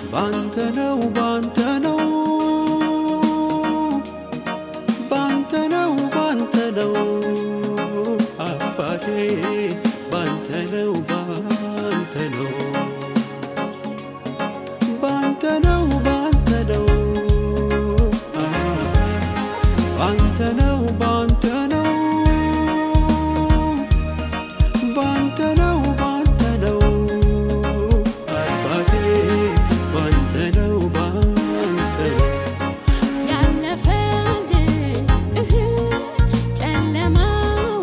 ባንተ ነው ባንተ ነው ባንተ ነው ባንተ ነው አባቴ ባንተ ነው ባንተ ነው ባንተ ነው ባንተ ነው ባንተ ነው ባንተ ነው ባንተ ነው ባንተ ነው አባቴ ባንተ ነው ባንተ ነው ያለፈልኝ እህ ጨለማው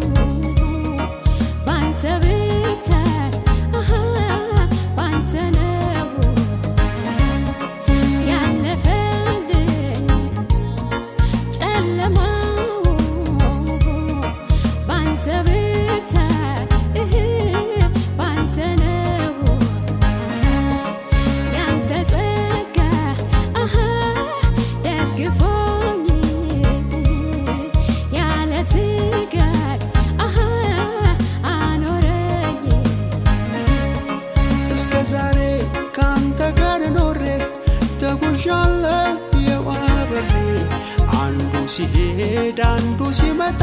ባንተ ብርታት አሃ ባንተ ነው ያለፈልኝ ጨለማው ባንተ ብርታት እህ ባንተ ነው ያንተ ጸጋ አሃ ደግፎኝ ያለ ስጋት አሃ አኖረኝ እስከ ዛሬ ከአንተ ጋር ኖሬ ተጉዣለሁ የዋበሬ አንዱ ሲሄድ አንዱ ሲመጣ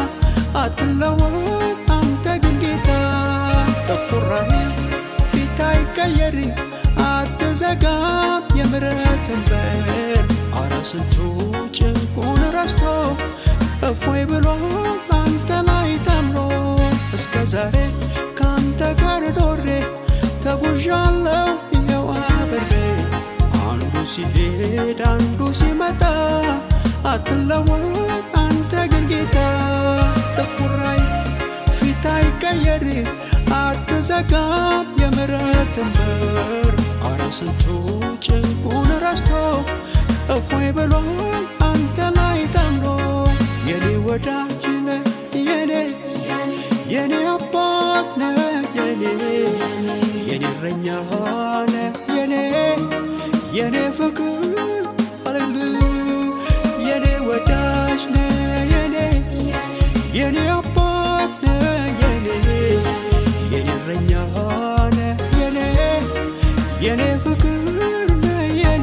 አትለወጥ አንተ ግን ጌታ ጠቁራይ ፊት አይቀየር አትዘጋም የምሕረትን በር አረ ስንቱ ጭንቁን ረስቶ እፎይ ብሏል አንተ ላይ ታምኖ እስከ ዛሬ ከአንተ ጋር ኖሬ ተጉዣለሁ ይኸው አብሬ አንዱ ሲሄድ አንዱ ሲመጣ አትለወጥ አንተ ግን ጌታ ጥቁራይ ፊት አይቀየር አትዘጋም የምሕረትን በር አረ ስንቱ ጭንቁን ረስቶ እፎይ ብሏል አንተ ላይ ታምኖ የኔ ወዳጅ ነህ የኔ የኔ አባት ነህ የኔ የኔ እረኛ ነህ የኔ የኔ ፍቅር አለል የኔ ወዳጅ ነህ የኔ የኔ አባት ነህ የኔ የኔ እረኛ ነህ የኔ የኔ ፍቅር ነህ የኔ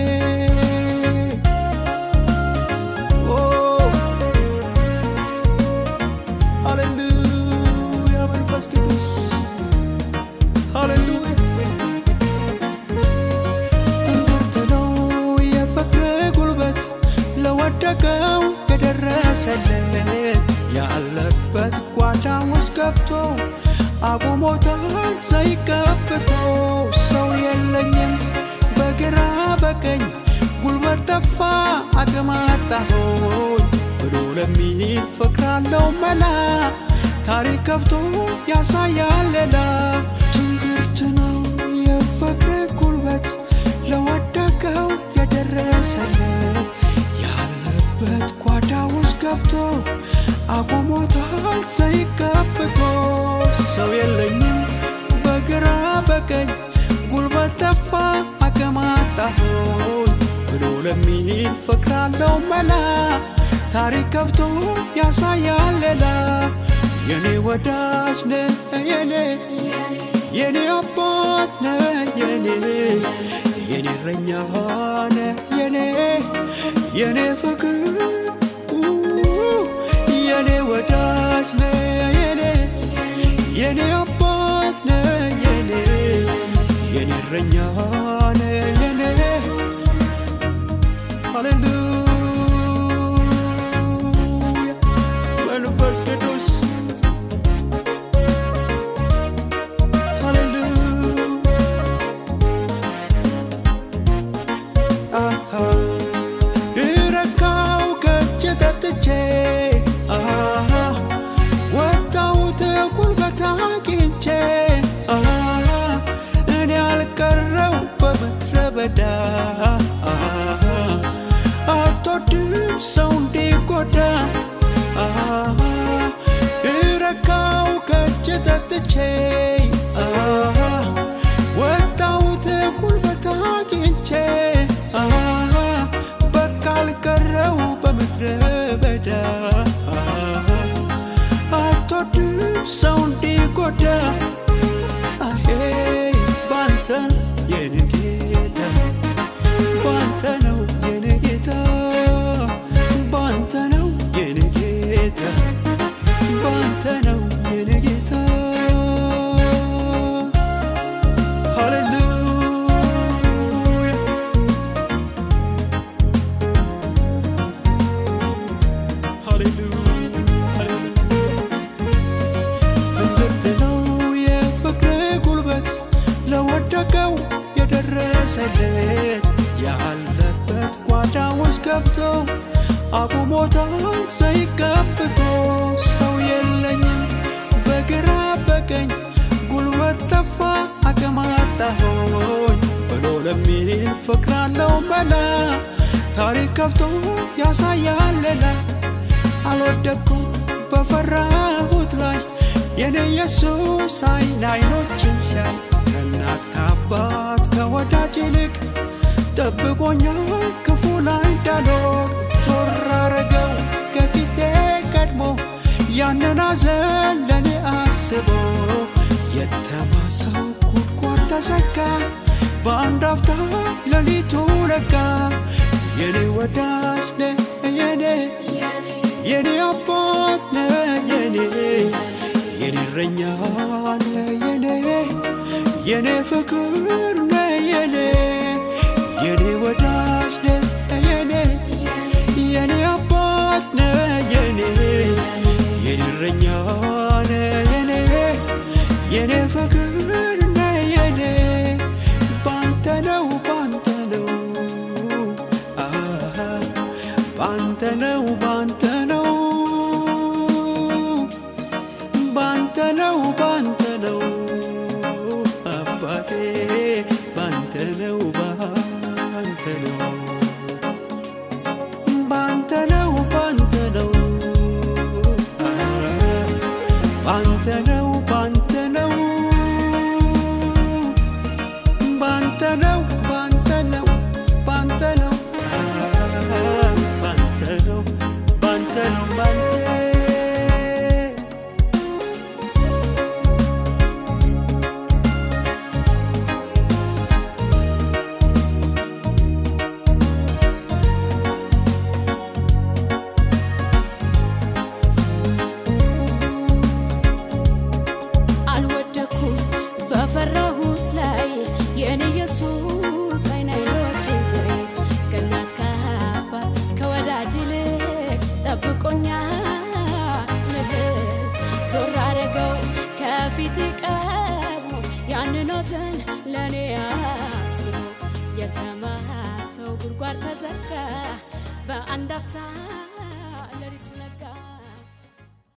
ኦ ሃሌሉያ መንፈስ ቅዱስ ሃሌሉያ ትምህርት ነው የፍቅር ጉልበት ለወደቀው የደረሰለት ያለበት ጓዳ ውስጥ ገብቶ አቁሞታል ዘይቀብቶ ሰው የለኝም በግራ በቀኝ ጉልበት ጠፋ አቅም አጣሆኝ ብሎ ለሚል ፍቅር አለው መላ ታሪክ ከፍቶ ያሳያል ሌላ ትንግርት ነው የፍቅር ጉልበት ለወደቀው የደረሰለት ያለበት ጓዳ ውስጥ ገብቶ አቁሞታል ዘይቀብቶ ሰው የለኝም በግራ በቀኝ ጉልበት ጠፋ አቅም አጣሆኝ ብሎ ለሚል ፍቅር አለው መላ ታሪክ ከፍቶ ያሳያል ሌላ የኔ ወዳጅ ነህ የኔ የኔ አባት ነህ የኔ የኔ እረኛ ነህ የኔ የኔ ፍቅር ኡ፣ የኔ ወዳጅ ነህ የኔ የኔ አባት ነህ የኔ የኔ እረኛ ነህ የኔ ሃሌሉያ መንፈስ ቅዱስ ሃሌሉያ እረካው ከእጅ ጠጥቼ አሃ፣ ወጣሁት ጉልበት አግኝቼ አሃ፣ እኔ ያልቀረው በምድረ በዳ አሃ፣ ደረሰለት ያለበት ጓዳ ውስጥ ገብቶ አቁሞታል ዘይት ቀብቶ ሰው የለኝም በግራ በቀኝ ጉልበት ጠፋ አቅም አጣሆኝ ብሎ ለሚል ፍቅር አለው መላ ታሪክ ከፍቶ ያሳያል ሌላ አልወደኩም በፈራሁት ላይ የኔ ኢየሱስ አይን አይኖችን ሲያይ ከእናት ከአባት ከወዳጅ ይልቅ ጠብቆኛል ክፉ ላይ እንዳልሆን ዞር አረገው ከፊቴ ቀድሞ ያንን ሐዘን ለእኔ አስቦ የተማሰው ጉድጓድ ተዘጋ በአንድ አፍታ ሌሊቱ ነጋ የኔ ወዳጅ ነ የኔ የኔ አባት ነ የኔ የኔ እረኛ ነ የኔ የኔ ፍቅር ነ የኔ የኔ ወዳጅ ነ የኔ የኔ አባት ነ የኔ የኔ እረኛ ነ የኔ የኔ ፍቅር ነ የኔ ባንተ ነው ባንተ ነው አሃ፣ ባንተ ነው ባንተ ነው ባንተ ነው ባንተ ነው አባቴ ባንተ ነው ባንተ ነው ባንተ ነው ባንተ ነው አሃ፣ ባንተ ነው ባንተ ነው ባንተ ነው ባንተ ነው ባንተ ነው አሃ፣ ባንተ ነው ባንተ ነው ባንተ አልወደኩም በፈራሁት ላይ የኔ ኢየሱስ አይን አይኖችን ሲያይ ከእናት ከአባት ከወዳጅ ይልቅ ጠብቆኛል ዞር አረገው ከፊት ቀድሞ ያንን ሐዘን ለእኔ አስቦ የተማሰው ጉድጓድ ተዘጋ በአንድ አፍታ